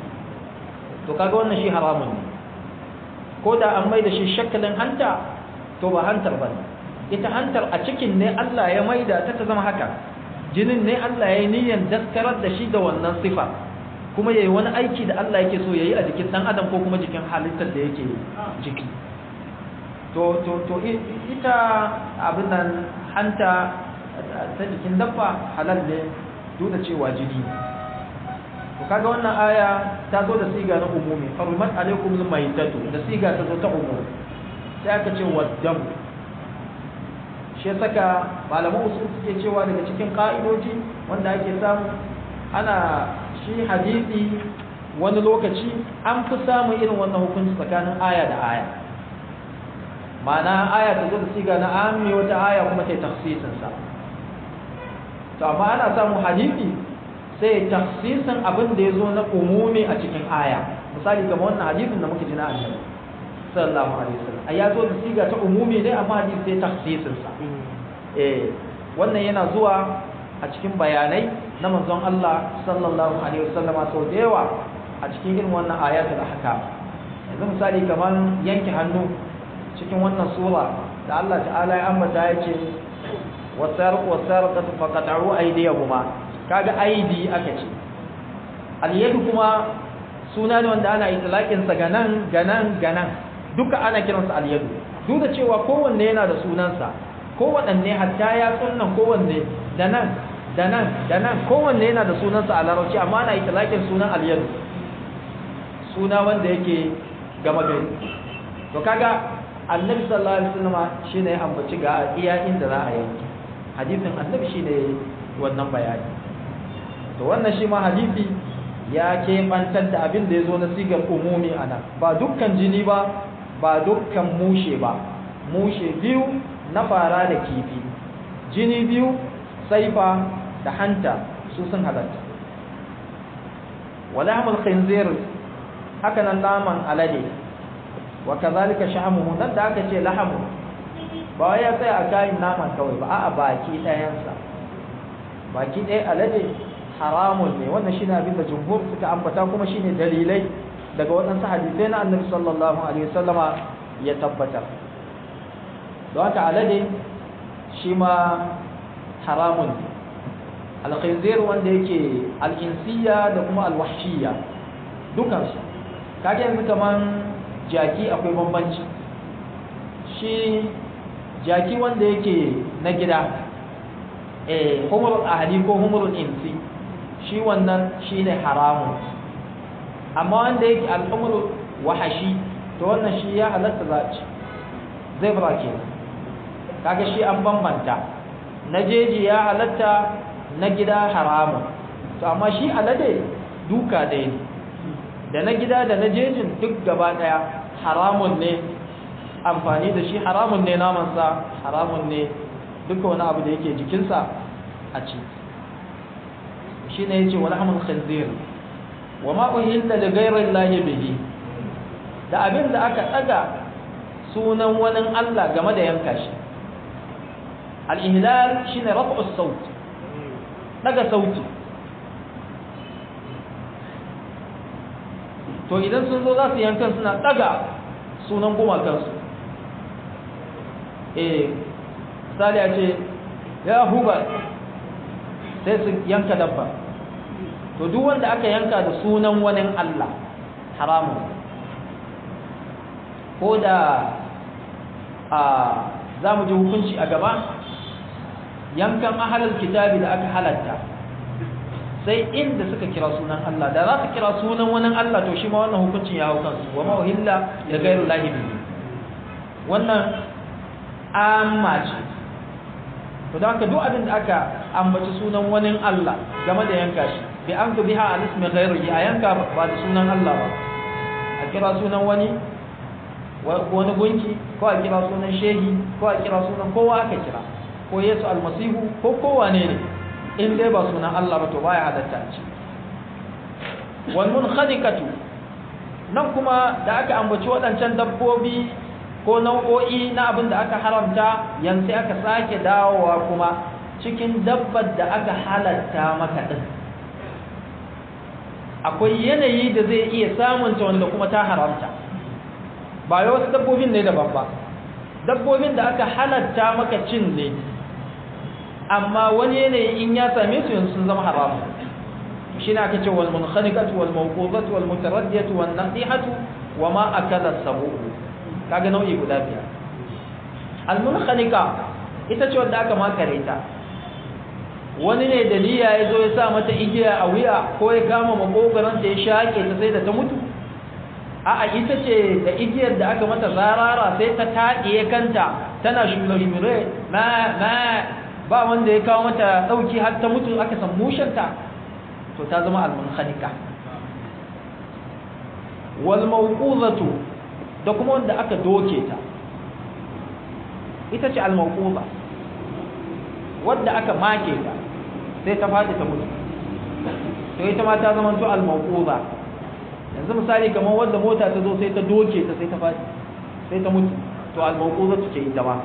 to kaga wannan shi haramun ne ko da an mai da shi shakalin hanta to ba hantar ba ne ita hantar a cikin ne Allah ya maida ta ta zama haka jinin ne Allah ya yi niyyar daskarar da shi da wannan sifa kuma ya yi wani aiki da Allah yake so ya yi a jikin ɗan adam ko kuma jikin halittar da yake jiki to to to ita abin nan hanta ta jikin dabba halal ne duk da cewa jini to kaga wannan aya ta zo da siga na umumi harumat alaikum almaytatu da siga ta zo ta umumi sai aka ce waddam shi saka malaman usul suke cewa daga cikin ka'idoji wanda ake samu ana shi hadisi wani lokaci an fi samun irin wannan hukunci tsakanin aya da aya ma'ana aya ta zo da siga na ami wata aya kuma ta tafsirin sa to amma ana samun hadisi sai tafsirin abin da ya zo na umumi a cikin aya misali kamar wannan hadisin da muka ji na annabi sallallahu alaihi wasallam ai ya zo da siga ta umumi ne amma hadisi sai tafsirin sa eh wannan yana zuwa a cikin bayanai na manzon Allah sallallahu alaihi wasallam sau da yawa a cikin irin wannan ayatul ahkam yanzu misali kamar yanke hannu cikin wannan sura da Allah ta'ala ya ambata yace wasarqu wasarqatu faqat'u aydiyahuma kaga aidi aka ce al-yadu kuma suna ne wanda ana itlaqin sa ganan ganan ganan duka ana kiransa al-yadu duk da cewa kowanne yana da sunansa kowanne hatta ya sunnan kowanne da nan da nan da nan kowanne yana da sunansa a larabci amma ana itlaqin sunan al-yadu suna wanda yake gama gari to kaga annabi sallallahu alaihi wasallam shine ya ambaci ga iya inda za a yanke hadisin annabi shine wannan bayani to wannan shi ma hadisi ya keɓantar da abin da ya zo na sigar umumi a nan ba dukkan jini ba ba dukkan mushe ba mushe biyu na fara da kifi jini biyu saifa da hanta su sun halatta walahmul khinzir haka nan naman alade wa kazalika shahmuhu nan da aka ce lahamu ba ya tsaya a kayan naman kawai ba a'a baki ɗayansa baki ɗaya alade haramun ne wannan shine abin da jumhur suka ambata kuma shine dalilai daga waɗansu hadisai na annabi sallallahu alaihi wasallama ya tabbatar don haka alade shi ma haramun ne alkhinzir wanda yake al'insiya da kuma alwahshiya dukansu kage yanzu kaman jaki akwai bambanci shi jaki wanda yake na gida eh humrul ahli ko humrul insi shi wannan shine haramun amma wanda yake al'umru wahashi to wannan shi ya halatta za a ci zai fara ke kaga shi an bambanta na jeji ya halatta na gida haramun to amma shi alade duka ɗaya ne da na gida da na jejin duk gaba ɗaya haramun ne amfani da shi haramun ne namansa haramun ne duka wani abu da yake jikinsa a ci shi ne ya ce wani hamun khanzir wa ma'uhilla da gairar lahi bihi da abin da aka ɗaga sunan wani Allah game da yanka shi al'ihlal shi ne rafa'us sauti ɗaga sauti to idan sun zo za su yankan suna ɗaga sunan gumakansu eh misali a ce ya huba sai su yanka dabba to duk wanda aka yanka da sunan wani Allah haramun ko da a za mu ji hukunci a gaba yankan ahalar kitabi da aka halatta sai inda suka kira sunan Allah da za su kira sunan wani Allah to shi ma wannan hukuncin ya hau kansu wa ma'uhilla ya gairu lahibi wannan amma ce to da haka duk abin da aka ambaci sunan wani Allah game da yanka shi bi an tu biha al ismi ghairihi a yanka ba da sunan Allah ba a kira sunan wani wani gunki ko a kira sunan shehi ko a kira sunan kowa aka kira ko Yesu almasihu ko kowa ne ne in dai ba sunan Allah ba to baya halatta ce wal munkhadiqatu nan kuma da aka ambaci waɗancan dabbobi ko nau'o'i na abin da aka haramta yanzu aka sake dawowa kuma cikin dabbar da aka halatta maka din akwai yanayi da zai iya samunta wanda kuma ta haramta ba yau wasu dabbobin ne daban ba dabbobin da aka halatta maka cin ne amma wani yanayi in ya same su yanzu sun zama haramu shi ne aka ce wal munkhaniqatu wal mawqudatu wal mutaraddiyatu wan nadihatu wa ma akala sabu kaga nau'i guda biyar al munkhaniqa ita ce wanda aka makare ta wani ne da niyya ya zo ya sa mata igiya a wuya ko ya kama makogaran ta ya shake ta sai da ta mutu a'a ita ce da igiyar da aka mata zarara sai ta taɗiye kanta tana shure-shure ma ma ba wanda ya kawo mata ɗauki har ta mutu aka san mushanta to ta zama almunhanika wal mawquzatu da kuma wanda aka doke ta ita ce al mawquza wanda aka make ta sai ta fadi ta mutu to ita ma ta zama to al mawquza yanzu misali kamar wanda mota ta zo sai ta doke ta sai ta fadi sai ta mutu to al mawquzatu ce ita ma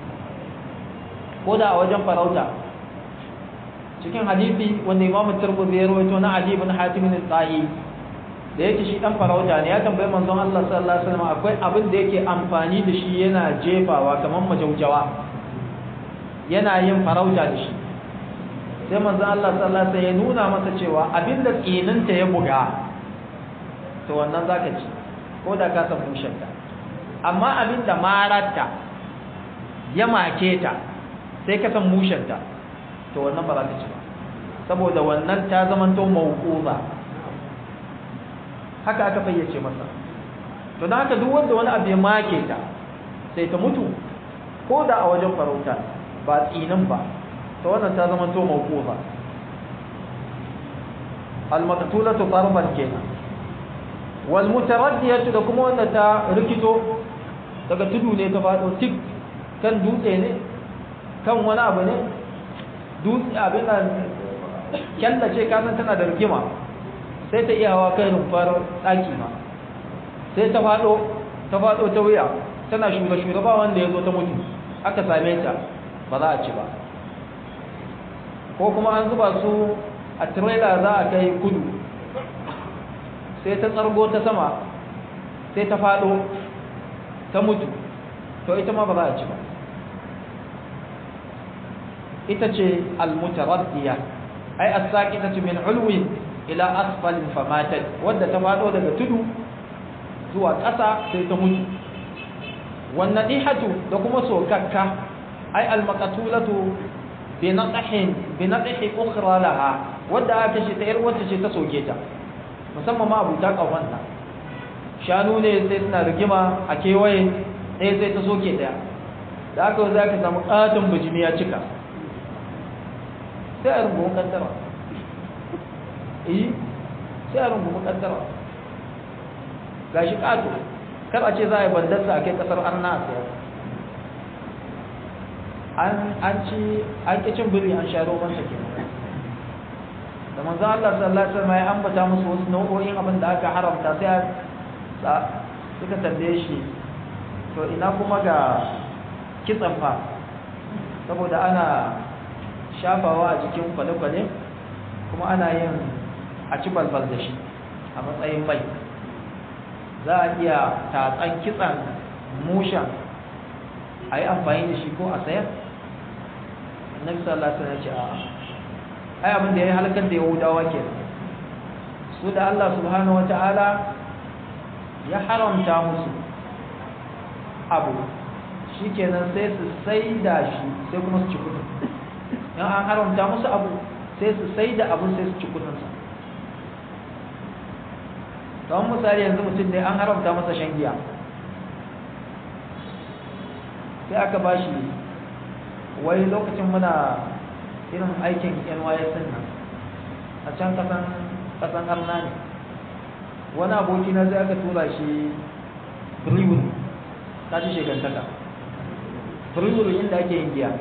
ko da a wajen farauta cikin hadisi wanda imamu turmuzi ya rawaito na ali ibn hatim al-tahi da yake shi dan farauta ne ya tambayi manzon Allah sallallahu alaihi wasallam akwai abin da yake amfani da shi yana jefawa kamar majaujawa yana yin farauta da shi sai manzon Allah sallallahu alaihi wasallam ya nuna masa cewa abin da tsininta ya buga to wannan zaka ci ko da ka san mushenta amma abin da mararta ya make ta sai ka san mushenta to wannan ba za ka ci ba saboda wannan ta zamanto mawquza haka aka fayyace masa to dan haka duk wanda wani abu ya make ta sai ta mutu ko da a wajen farauta ba tsinin ba to wannan ta zamanto mawquza al-maqtulatu darban kenan wal mutaraddiyatu da kuma wanda ta rikito daga tudu ne ta fado tik kan dutse ne kan wani abu ne dutse abin da kyalla ce kasan tana da rigima sai ta iya hawa kai rumfar ɗaki ma sai ta faɗo ta faɗo ta wuya tana shuga-shuga ba wanda ya zo ta mutu aka same ta ba za a ci ba ko kuma an zuba su a tirela za a kai kudu sai ta tsargo ta sama sai ta faɗo ta mutu to ita ma ba za a ci ba ita ce almutaraddiya ai as-saqitatu min ulwin ila asfalin famatat wadda ta fado daga tudu zuwa ƙasa sai ta mutu wan nadihatu da kuma sokakka ai al-maqtulatu bi naqhin bi naqhi ukhra laha wadda aka ce ta yar wacce ce ta soke ta musamman ma abuta ƙahonta shanu ne sai suna rigima a kewaye ɗaya sai ta soke ɗaya da aka za ka samu ƙaton bijimi ya cika sai a rungu kaddara iyi sai a rungu kaddara ga shi ƙato kar a ce za a yi bandarsa a kai ƙasar arna a sayar an ci an ƙi cin biri an sha romansa ke da manzan Allah sallallahu alaihi wasallam ya ambata musu wasu nau'o'in abin da aka haramta sai suka tambaye shi to ina kuma ga kitsan fa saboda ana shafawa a jikin kwale-kwale kuma ana yin a ci balbal da shi a matsayin mai za a iya tatsan kitsan mushan a yi amfani da shi ko a sayar annabi sallallahu alaihi wasallam ya ce a ai abin da ya halakar da yahudawa ke su da Allah subhanahu wata'ala ya haramta musu abu shikenan sai su sai da shi sai kuma su ci kudin in an haramta musu abu sai su sai da abun sai su ci kudinsa don misali yanzu mutum ne an haramta masa shan giya sai aka ba shi wai lokacin muna irin aikin nys nan a can kasan kasan arna ne wani aboki na zai aka tura shi brewery ta ci shekantaka brewery inda ake yin giya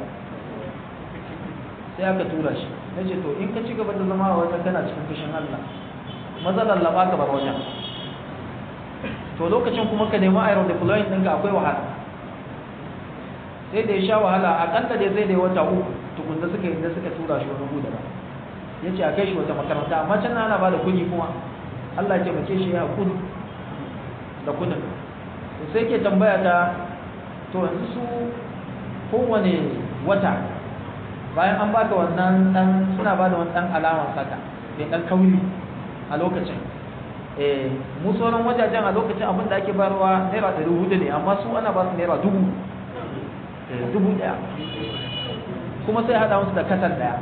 sai aka tura shi na ce to in ka ci gaba da zama a wata kana cikin fushin allah maza lallaba ka bar wajen to lokacin kuma ka nemi iron deploying ɗinka akwai wahala sai da ya sha wahala akalla dai sai da ya wata uku tukunna suka yi da suka tura shi wani gudu ya ce a kai shi wata makaranta amma can ana ba da kuɗi kuma Allah ya taimake shi ya kudu da kudin to sai ke tambaya ta to yanzu su kowane wata bayan an baka wannan dan suna ba da wani dan alawan saka mai dan kauri a lokacin eh mu sauran wajajen a lokacin abin da ake barwa naira ɗari hudu ne amma su ana ba su naira dubu dubu ɗaya kuma sai haɗa musu da katar ɗaya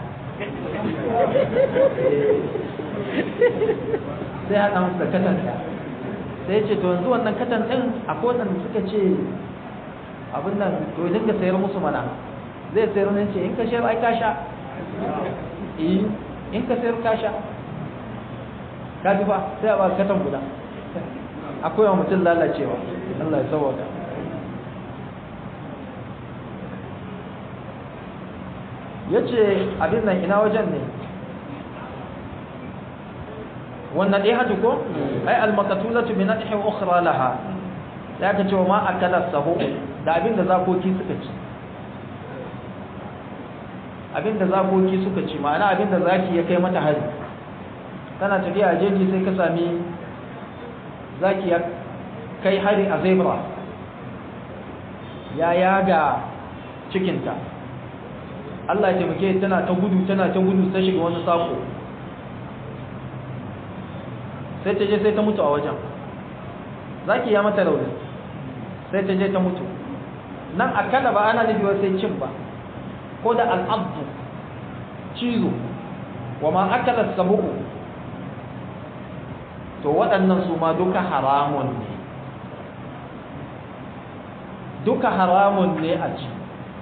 sai haɗa musu da katan ɗaya sai ce to yanzu wannan katan ɗin a kowane suka ce abin nan to idan ka sayar musu mana zai sayar ne ce in ka sayar ai ka sha in ka sayar ka sha ka ji fa sai a ba katan guda akwai wa mutum lalacewa Allah ya sauwaka ya ce abin nan ina wajen ne wannan ɗaya hatu ko ai almakatulatu bi nadhi ukhra laha ya ka ce wa ma akala sahu da abin da zakoki suka ci abin da zakoki suka ci ma'ana abin da zaki ya kai mata hari tana tafiya a jeji sai ka sami zaki ya kai hari a zebra ya yaga cikinta Allah ya taimake tana ta gudu tana ta gudu ta shiga wani sako sai ta je sai ta mutu a wajen zaki ya mata rauni sai ta je ta mutu nan akalla ba ana nufi sai cin ba ko da al'abdu cizo wa ma akala sabu'u to waɗannan su ma duka haramun ne duka haramun ne a ci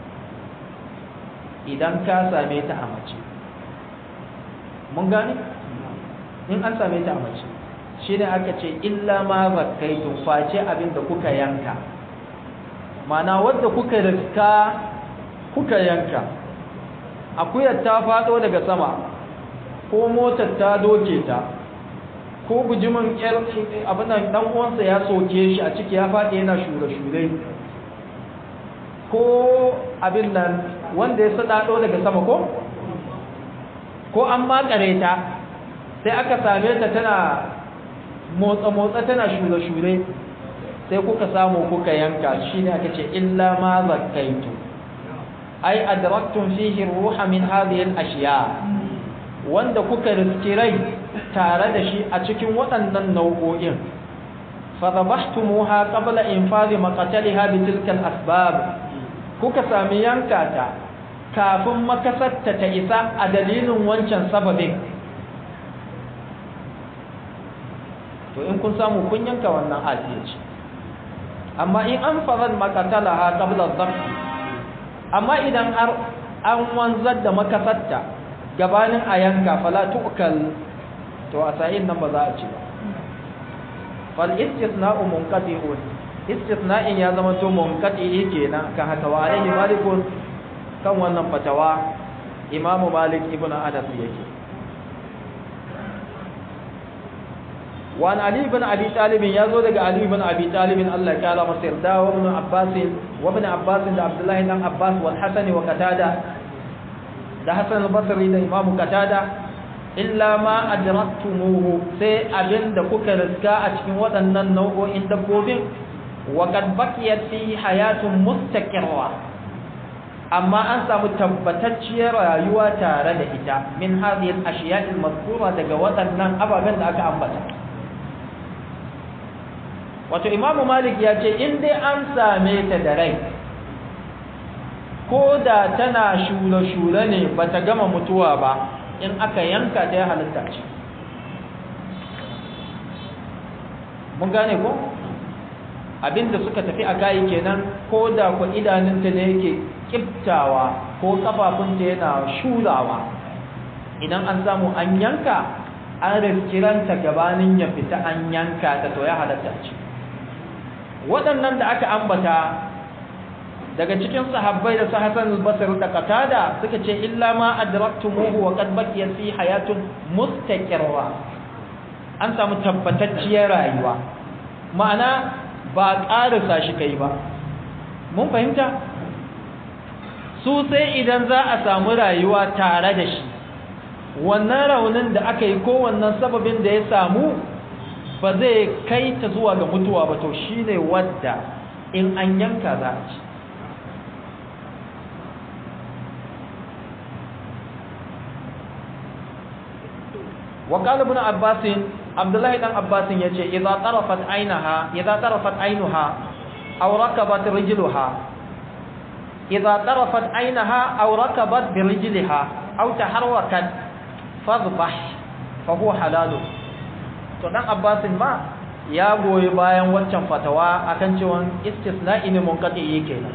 idan ka same ta a mace mun gane in an same ta a mace shi ne aka ce illa ma zakkaitun face abin da kuka yanka mana wadda kuka riska kuka yanka akuyar ta faɗo daga sama ko motar ta doke ta ko bujimin abin nan dan uwansa ya soke shi a ciki ya faɗi yana shure-shure ko abin nan wanda ya sadado daga sama ko ko an makare ta sai aka same ta tana motsa-motsa tana shure-shure sai kuka samu kuka yanka shine aka ce illa ma zakkaitu ai adraktum fihi ruha min hadhihi al-ashiya wanda kuka riski rai tare da shi a cikin waɗannan nau'o'in fadhabahtumuha qabla infadhi maqtaliha bi tilka al-asbab kuka sami yanka ta kafin makasarta ta isa a dalilin wancan sababin to in kun samu kun yanka wannan asiya ce amma in an farar makatala ha qabla dhabt amma idan har an wanzar da makasarta gabanin a yanka fala tu'kal to a sa'in nan ba za a ci ba fal istisna'u munqati'un istisna'in ya zama to munqati kenan kan haka wa alaihi malikun kan wannan fatawa imamu malik ibn anas yake wa an ali ibn abi talib ya zo daga ali ibn abi talib Allah ya kara masa yarda wa ibn abbas wa ibn abbas da abdullahi dan abbas wal hasan wa qatada da hasan al-basri da imamu qatada illa ma adraktumuhu sai abinda kuka riska a cikin waɗannan nau'o'in dabbobin wa qad baqiyat fi hayatun mustaqirra amma an samu tabbatacciyar rayuwa tare da ita min hadhihi al-ashiya' al-mazkura daga waɗannan ababen da aka ambata wato imamu malik ya ce in dai an same ta da rai ko da tana shula-shula ne bata gama mutuwa ba in aka yanka ta ya halitta ce mun gane ko abinda suka tafi a kayi kenan ko da ku idanunta ne yake kiftawa ko kafafunta yana shulawa idan an samu an yanka an riskiranta gabanin ya fita an yanka ta to ya halatta ce waɗannan da aka ambata daga cikin sahabbai da su Hassan al-Basri da Qatada suka ce illa ma adraktumuhu wa qad baqiya fi hayatun mustaqirra an samu tabbatacciyar rayuwa ma'ana ba ƙarisa shi kai ba mun fahimta su sai idan za a samu rayuwa tare da shi wannan raunin da aka yi ko wannan sababin da ya samu ba zai kai ta zuwa ga mutuwa ba to shine wadda in an yanka za a ci وقال ابن عباس عبد الله بن عباس yace idza tarafat ainaha idza tarafat ainuha aw rakabat rijluha idza tarafat ainaha aw rakabat bi rijliha aw taharrakat fadhbah fa huwa halal to dan Abbas ma ya goyi bayan waccan fatawa akan cewa istisna'i ne munqati yake nan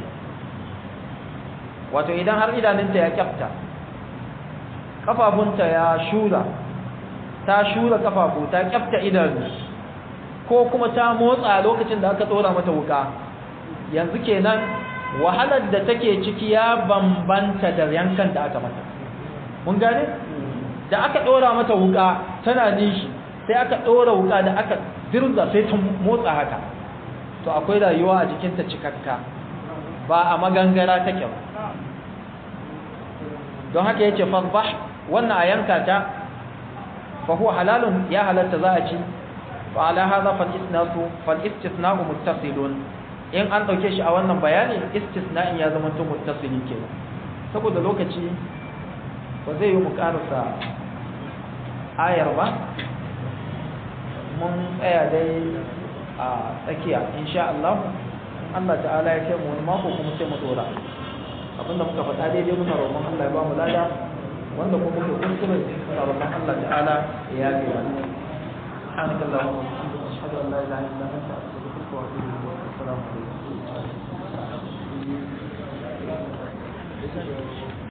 wato idan har idanunta ya kyafta kafafunta ya shura ta shura kafafu ta kyafta idanu ko kuma ta motsa lokacin da aka tsora mata wuka yanzu kenan wahalar da take ciki ya bambanta da yankan da aka mata mun gane da aka tsora mata wuka tana nishi sai aka tsora wuka da aka dirza sai ta motsa haka to akwai rayuwa a jikinta cikakka ba a magangara take ba don haka yace fasbah wannan a yanka ta فهو حلال يا حلال تزاعي فعلى هذا فالإسناء فالاستثناء متصل in an dauke shi a wannan bayani istisna'in ya zama to muttasili kenan saboda lokaci ba zai yi mu karasa ayar ba mun tsaya dai a tsakiya insha Allah Allah ta'ala ya kai mu wani mako kuma sai mu dora abinda muka faɗa daidai muna roƙon Allah ya ba mu lada wanda kuma ke kuskure a roƙon Allah ta'ala ya yafe wa سبحانك اللهم وبحمدك اشهد ان لا اله الا انت استغفرك واتوب اليك السلام عليكم